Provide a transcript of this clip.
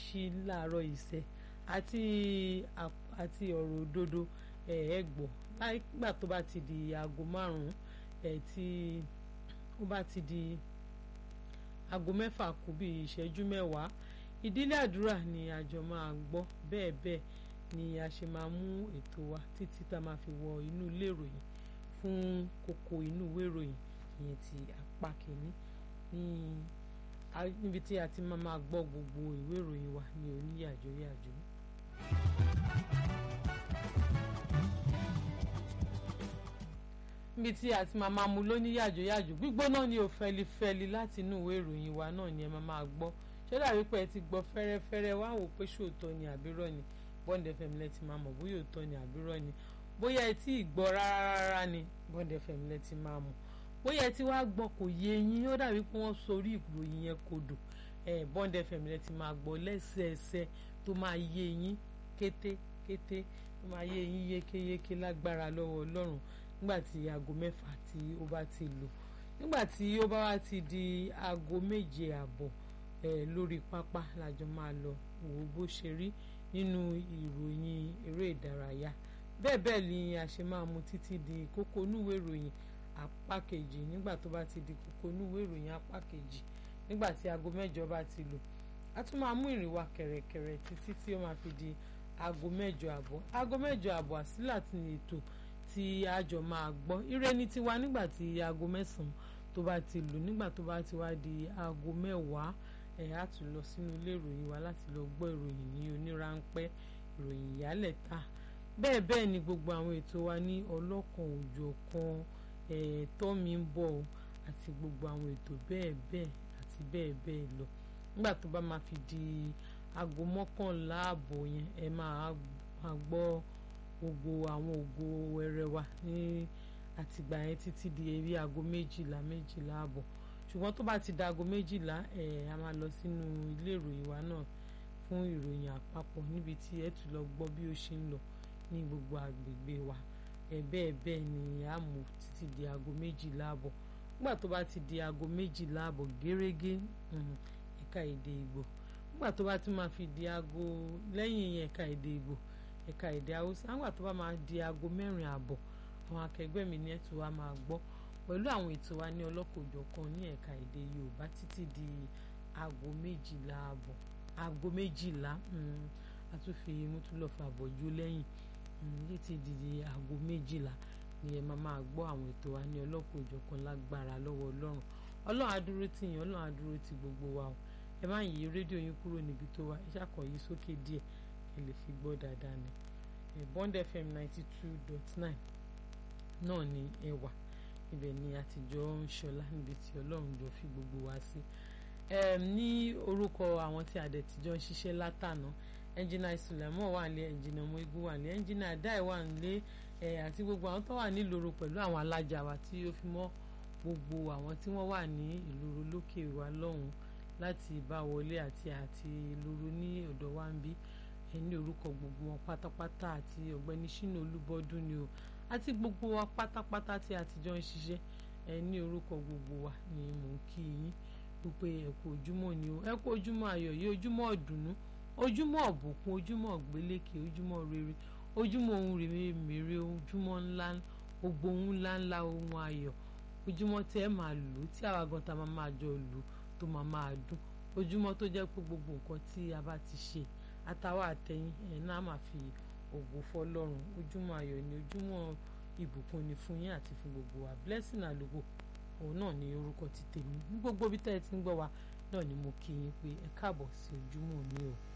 oríṣiríṣi láàárọ̀ ìṣẹ́ àti àti ọ̀rọ̀ òdodo ẹ̀ ẹ́ gbọ́ nígbà tó bá ti di aago márùn-ún ẹ̀ tí ó bá ti di aago mẹ́fà kù bí ìṣẹ́jú mẹ́wàá ìdílé àdúrà ni àjọ máa gbọ́ bẹ́ẹ̀ bẹ́ẹ̀ ni a ṣe máa mú ètò wa títí tá a máa fi wọ inú ilé ìròyìn fún kókó inú ìwé ìròyìn ìyẹn ti apá kìíní níbi tí a ti máa máa gbọ́ gbogbo ìwé ìròyìn wa ní oníyàjóyàjó. níbi tí a ti máa máa mú lóníyàjóyàjó gbígbóná ni ò fẹlifẹli láti inú ìwé ìròyìn wa náà ni ẹ máa máa gbọ́ ṣé dàbí pé ẹ ti gbọ́ fẹ́rẹ́fẹ́rẹ́ wá wò pé ṣòótọ́ ni àbírọ́ ni Bond FM lẹ ti máa mọ̀ bóyá òótọ́ ni àbírọ́ ni bóyá ẹ tí ì gbọ́ rárá ni Bond FM lẹ ti máa mọ̀ bóyá ẹ ti wá gbọ́ kò yé yín ó dàbí pé wọ́n sorí ìròyìn yẹn kodò ẹ Bond FM lẹ ti máa gbọ́ lẹ́sẹẹsẹ tó máa yé yín kétékété tó máa yé yín yékéyéké lágbára lọ́wọ́ Ọlọ́run nígbà tí aago mẹ́fà tí ó bá ti lò nígbà tí ó bá wá ti di aago méje àbọ̀ ẹ lórí pápá lájọ máa lọ wò bó ṣe rí nínú ìròyìn eré ìdárayá bẹ́ẹ̀ bẹ́ẹ̀ ni a ṣe máa mú títí di kókó núwèé ìròyìn apá kejì nígbà tó bá ti di kókó núwèé ìròyìn apá kejì nígbà tí aago mẹ́jọ bá ti lò a tún máa mú ìrìn wa kẹ̀rẹ̀kẹ̀rẹ̀ títí tí ó máa fi di aago mẹ́jọ àbọ̀ aago mẹ́jọ àbọ̀ àsílà ti ní ètò tí a jọ máa gbọ́ ire ní tiwa nígbà tí aago mẹ́sàn-án tó bá ti lò nígbà tó bá ti wá di aago mẹ́wàá ẹ̀ á tún lọ sínú ilé ìròyìn wa láti lọ gbọ́ ìròyìn ní onírànpẹ́ ìròyìn ìyálẹ̀ta bẹ́ẹ̀ bẹ́ẹ̀ ni gbogbo àwọn ètò wa ní ọlọ́kan òjọ̀kan ẹ̀ tọ́mi ń bọ̀ àti gbogbo àwọn ètò bẹ́ẹ̀ bẹ́ẹ̀ àti bẹ́ẹ̀ bẹ́ẹ̀ lọ nígbà tó bá máa fi di aago mọ́kànlá ààbọ̀ yẹn ẹ máa gbọ́ gbogbo àwọn ògo wẹrẹ wa ní àtìgbà yẹn títí di eré aago méjìlá méjìlá ààbọ̀ ṣùgbọ́n tó bá ti da aago méjìlá ẹ̀ a máa lọ sínú ilé ìròyìn wa náà fún ìròyìn àpapọ̀ níbi tí ẹ tún lọ gbọ́ bí ó ṣe ń lọ ní gbogbo àgbègbè wa ẹ̀ bẹ́ẹ̀ bẹ́ẹ̀ ni a mú títí di aago méjìlá àbọ̀ nígbà tó bá ti di aago méjìlá àbọ̀ gẹ́rẹ́gẹ́ ẹ̀ka èdè Ìgbò nígbà tó bá ti máa fi di aago lẹ́yìn ẹ̀ka èdè Ìgbò ẹ̀ka èdè Haúsá nígbà tó bá máa di aago mẹ́rin àbọ̀ àwọn akẹgbẹ́ mi ní ẹ̀tù wa máa gbọ́ pẹ̀lú àwọn ètò wa ní ọlọ́kọ̀ọ́jọ̀kan ní ẹ̀ka èdè Yorùbá títí di aago méjìlá àbọ̀ aago méjìlá àtúnfi mútúlọ́fà àbọ̀jú lẹ́yìn títí di aago méjìlá ni ẹ máa máa gbọ́ àwọn ètò wa ní ọlọ́kọ̀ọ́jọ̀kan lágbára lọ́wọ́ Ọlọ́run Ọlọ́run á dúró tì yín Ọlọ́run á dúró tì gbogbo wa o ẹ má yí rédíò yín kúrò níbi tó wà ẹ ṣàkọ yí sókè díẹ̀ ẹ lè fi gbọ́ dáadáa ni Bond FM ninety two dot nine náà ni ẹ wà ibẹ̀ ni àtijọ́ ń ṣọlá níbi tí ọlọ́run jọ fi gbogbo wa sí ní orúkọ àwọn tí àdẹ̀tijọ́ ń ṣiṣẹ́ látànà ẹnjìnà ìsùlẹ̀mọ́ wà nílé ẹnjìnà ọmọigun wà nílé ẹnjìnà àdáì wà nílé àti gbogbo àwọn tó wà nílòrò pẹ̀lú àwọn alájà wa tí ó fi mọ́ gbogbo àwọn tí wọ́n wà ní ìloro lókè wa lọ́hùn láti bá wọlé àti àti ìloro ní ọ̀dọ̀ wa ń bí ní orúkọ gbogbo wọn pátápátá àti ọ̀gbẹ́ni Ṣínà Olúbọ́dún ni o àti gbogbo wa pátápátá tí a ti jọ ń ṣiṣẹ́ ẹ ní orúkọ gbogbo wa ni mò ń kí yín wípé ẹ kú ojúmọ́ ni o ẹ kú ojúmọ́ ayọ̀ yìí ojúmọ́ ọ̀dùnnú ojúmọ́ ọ̀bùkún ojúmọ́ ọ̀gbélékè ojúmọ́ rere ojúmọ́ ohun rèmèrè ojúmọ́ ńlá gbogbo ohun ńlá ńlá ohun ayọ̀ ojúmọ́ tí ẹ máa lò tí àwa gan ta máa máa jọ lò tó máa máa dún ojúmọ́ tó jẹ́ pé gbogbo nǹkan tí a bá ti ṣe àtàwọn àtẹ̀yìn ẹ̀ náà máa fi ògo fọ́lọ́run ojúmọ́ ayọ̀ ni ojúmọ́ ìbùkún ni fún yín àti fún gbogbo wa blessing àlùkò òun náà ni orúkọ ti tèmi ní gbogbo bí tẹ́ ẹ ti ń gbọ́ wa náà ni mo kí yín pé ẹ káàbọ̀ sí ojúmọ́ mi o.